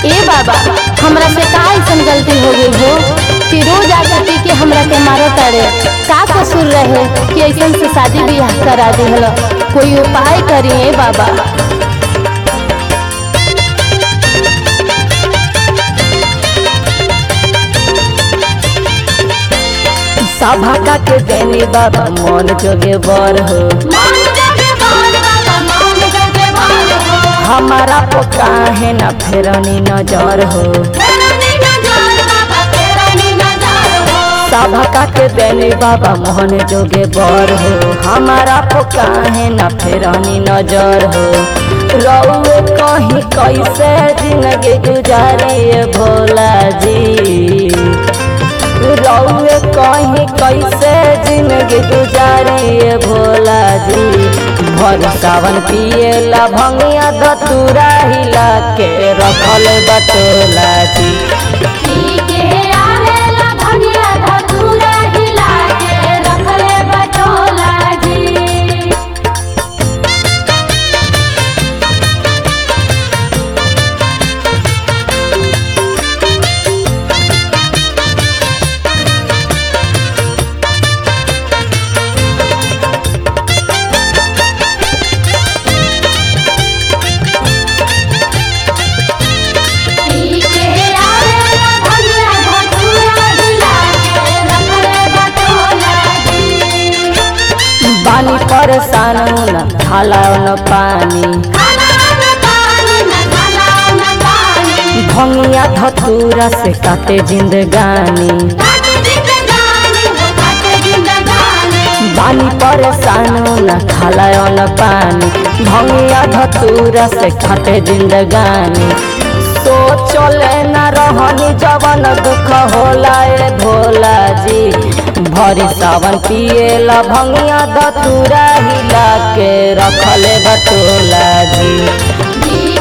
ए बाबा हमरा से का ऐसन गलती हो गई हो कि रोज आके पी के हमरा के मारो तारे का कसूर रहे कि ऐसन से शादी ब्याह करा दिहल कोई उपाय करिए बाबा सभा का के देनी बाबा मन जोगे बर हो हमारा तो काहे न फेरनी नजर हो सभा का के देनी बाबा मोहन जोगे बर हो हमारा तो काहे न फेरनी नजर हो रउए कहीं कैसे जिंदगी गुजारिए भोला जी रउए कहीं कैसे जिंदगी गुजारिए भोला जी भर सावन पिएला भंगिया धतूरा हिला के रखल बटोला जी बानी परेशान न खाला न पानी भंगिया धतूरा से काटे जिंदगानी बानी परेशान न खाला न पानी भंगिया धतूरा से काटे जिंदगानी सोचले न रहनी जवन दुख होला ए भोला जी भरी सावन पिएला भंगिया धतूरा हिला के रखले बटोला जी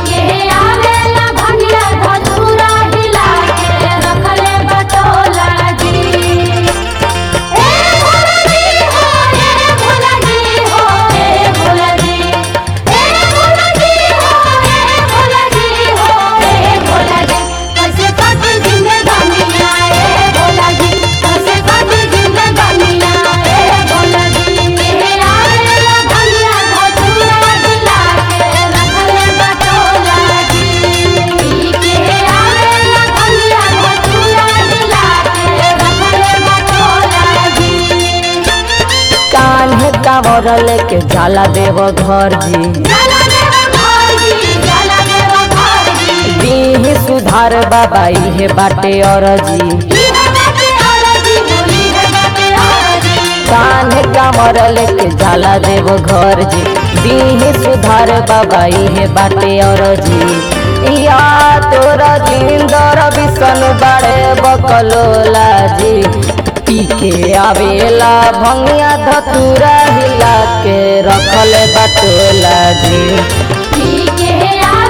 कान्हे कांवर लेके जाला देव घर जी दीही सुधार बाबा इहे बाटे और जी कान्हे कांवर लेके जाला देव घर जी दीही सुधार बाबा इहे बाटे और जी या तोरा जिंदर बिसन बाड़े बकलोला जी पी के आवेला भंगिया धतूरा हिला के रखल बटोला जी ठीक है